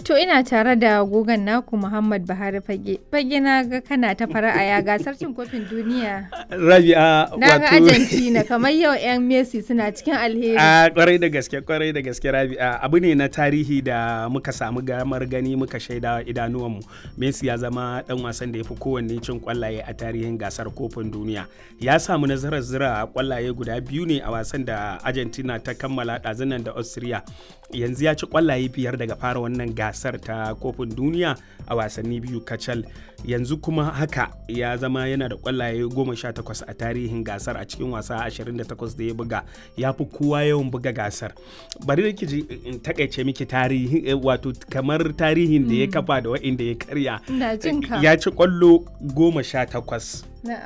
To ina tare da gogon naku Muhammad Buhari Fage. Fage na ga kana ta fara'a ya gasar cin kofin duniya. Rabi'a Na ga Argentina kamar yau 'yan Messi suna cikin alheri. A kwarai da gaske kwarai da gaske Rabi'a abu ne na tarihi da muka samu gamar gani muka shaida idanuwanmu. Messi ya zama dan wasan da ya fi kowanne cin kwallaye a tarihin gasar kofin duniya. Ya samu nasarar zira kwallaye guda biyu ne a wasan da Argentina ta kammala ɗazunan da Austria. Yanzu ya ci kwallaye biyar daga fara wannan gasar ta kofin duniya a wasanni biyu kacal. Yanzu kuma haka ya zama yana da kwallaye goma sha takwas a tarihin gasar a cikin wasa 28 da ya buga ya fi kowa yawan buga gasar bari da ji in takaice miki tarihi wato kamar tarihin da ya kafa da wa'inda ya karya ya ci kwallo goma sha takwas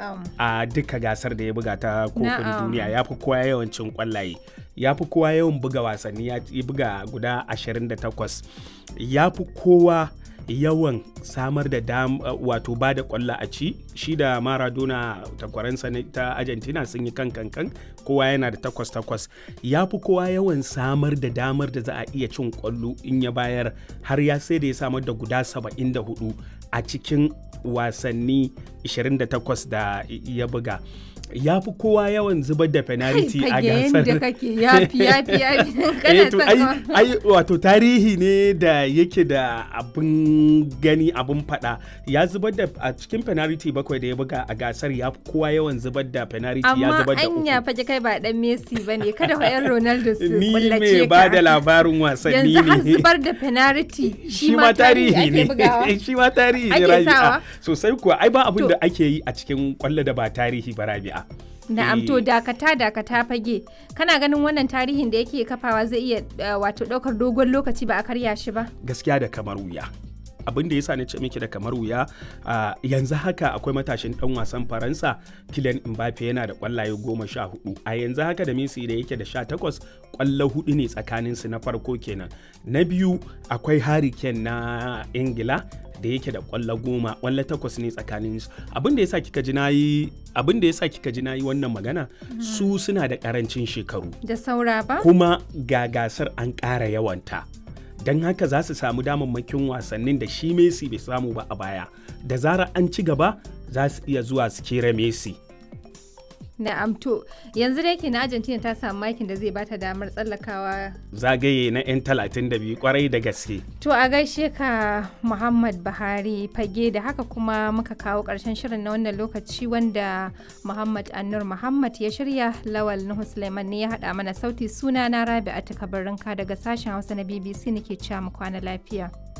a duka gasar da ya buga ta kofin duniya ya fi kowa yawan cin kwallaye ya fi kowa yawan buga wasanni ya buga guda 28 ya fi kowa yawan samar da dam wato ba da kwallo a ci shi da maradona takwaransa ta argentina sun yi kan kankan kowa yana da takwas takwas ya fi kowa yawan samar da damar da za a iya cin kwallo in ya bayar har ya sai da ya samar da guda 74 a cikin wasanni 28 da ya buga ya fi kowa yawan zubar da penalty a gasar. da kake yafi yafi yafi kana son ai wato tarihi ne da yake da abin gani abin fada ya zubar da a cikin penalty bakwai da ya buga a gasar ya fi kowa yawan zubar da penalty ya zubar da uku. Amma anya faje kai ba dan Messi bane kada wa yan Ronaldo su Ni kullace mai ba da labarin wasanni Yanzu har ne. zubar da penalty shi ma tarihi ne shi ma tarihi ne Ake rabi'a sawa? sosai kuwa ai ba abin To- da ake yi a cikin kwallo da ba tarihi ba rabi'a Na'am to Eh. dakata dakata fage kana ganin wannan tarihin da yake kafawa zai iya uh, wato daukar dogon lokaci ba a karya shi ba gaskiya da kamar wuya abin da yasa na ce miki da kamar wuya a yanzu haka akwai matashin dan wasan faransa Kylian Mbappe yana da kwallaye goma sha hudu a yanzu haka da Messi da yake da sha takwas kwallo hudu ne tsakanin su na farko kenan na biyu akwai Harry Kane na Ingila da yake da kwallo goma kwallo takwas ne tsakanin su abin da yasa kika ji nayi abin da yasa kika ji nayi wannan magana su suna da karancin shekaru da saura ba kuma ga gasar an ƙara yawanta don haka za su samu damammakin wasannin da shi Messi bai samu ba a baya da zarar an ci gaba za su iya zuwa su kera Messi Na'am to yanzu dai ke na Argentina ta samu makin da zai bata damar tsallakawa zagaye na 'yan 32 kwarai da gaske To a gaishe ka Muhammad Buhari fage da haka kuma muka kawo ƙarshen shirin na wannan lokaci wanda Muhammad Annur Muhammad ya shirya Lawal Nuhu Suleiman ne ya haɗa mana sauti suna na Rabi'atu Kabarinka daga sashen Hausa na BBC nake cewa mu kwana lafiya.